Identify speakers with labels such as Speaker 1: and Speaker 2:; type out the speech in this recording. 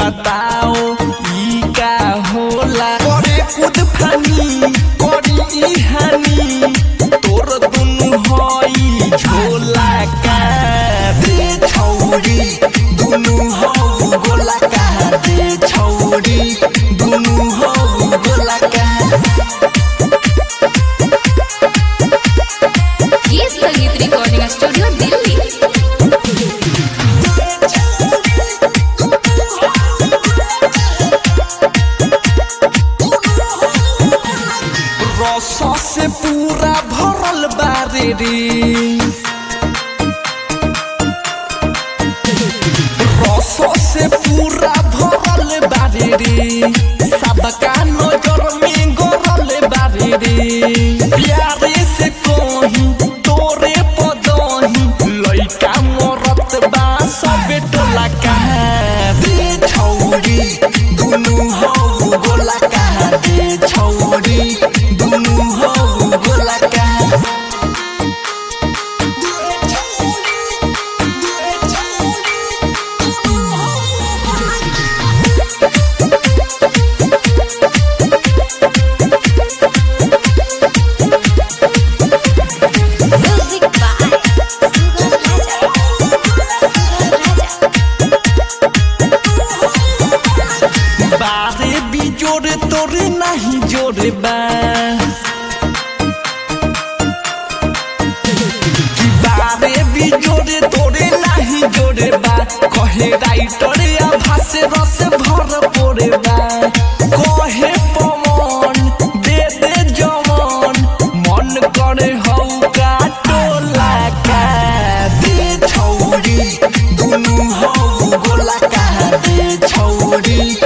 Speaker 1: बताओ ई का होला करे खुद फानी करी ई हानि तोर दुनु हई झोला का दे छौरी दुनु हौ गोला का दे छौरी दुनु हौ गोला का
Speaker 2: ये संगीत रिकॉर्डिंग स्टूडियो दिल्ली
Speaker 1: रस से पूरा भरल बारे रे रस से पूरा भरल बारे रे सबका नजर में गरल बारे रे प्यारे से कही तोरे पदही लइका मरत बा सबे टोला कहा दे छौरी दुनु हौ गोला कहा दे छौरी दुनु हौ गोला कहा
Speaker 2: म्यूजिक बाय सुगम राजा सुगम राजा
Speaker 1: बारे भी जोरे तोरे नहीं जोरे बा कि बारे भी जोरे तोरे नहीं जोरे बा कहे राइटर या भाषे रस भर पोरे बा कहे पवन दे दे जवन मन करे हौ का टोला का दे छौरी दुनु हौ गोला का दे छौरी